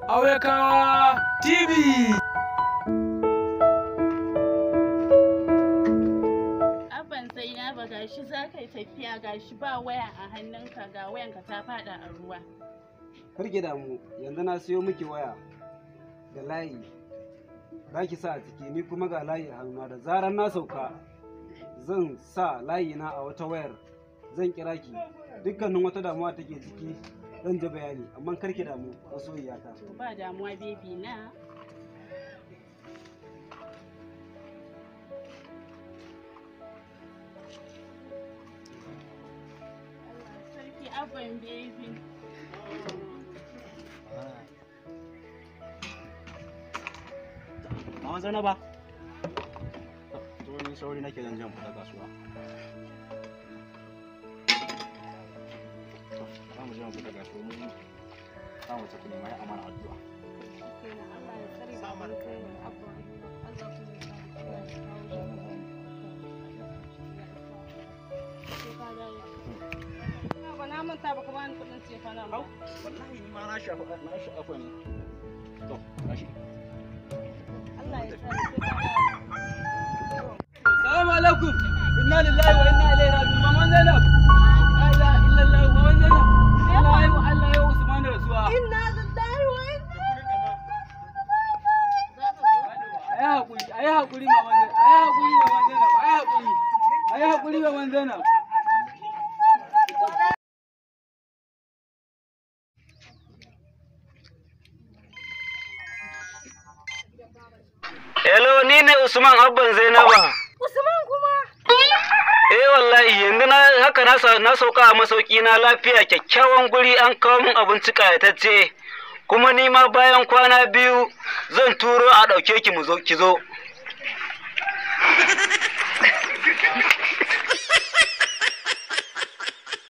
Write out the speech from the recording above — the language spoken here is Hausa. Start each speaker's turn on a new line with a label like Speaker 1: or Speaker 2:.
Speaker 1: Auyaka TV.
Speaker 2: Abban Zainaba gashi za ka yi tafiya gashi ba waya a hannunka ga wayanka ta fada a ruwa.
Speaker 3: Karki damu yanzu na siyo miki waya da layi za ki sa a ciki ni kuma ga layi a hannuna da zarar na sauka zan sa layi na a wata wayar zan kira ki dukkanin wata damuwa take ciki zan ji bayani amma karki damu masoyiyata
Speaker 2: To ba damuwa bebi na. Allah Sarki abban bebi.
Speaker 4: Mama Zainaba. To ni sauri nake zan jan fita kasuwa. To, za mu je mu fita kasuwa mu za mu tafi neman amana addu'a.
Speaker 2: Kenan Allah ya tsare ka abban Zainab, abban Allah kuma ya sa ka kawo Ba na manta ba ka bani kuɗin cefa
Speaker 4: Au, wallahi ni ma na shafa na shafa ne. To, gashi.
Speaker 2: Allah ya tsare ka
Speaker 1: Salamu alaikum. Inna lillahi wa inna ilaihi raji'un. Maman Zainab. La ilaha illallah Maman Zainab. Allah ya wa Allah ya wa Usman rasuwa.
Speaker 2: Inna lillahi wa inna
Speaker 1: Ayi hakuri, ayi hakuri Maman Zainab. Ayi hakuri Maman Zainab. Ayi hakuri. Ayi hakuri Maman Zainab.
Speaker 3: hello ni ne usman abban zainaba
Speaker 2: Usman kuma
Speaker 3: eh wallahi yanzu na haka na sa- na sauka a masauki na lafiya kyakkyawan guri an kawo min abinci kayatacce kuma ni ma bayan kwana biyu zan turo a ɗauke ki mu zo ki zo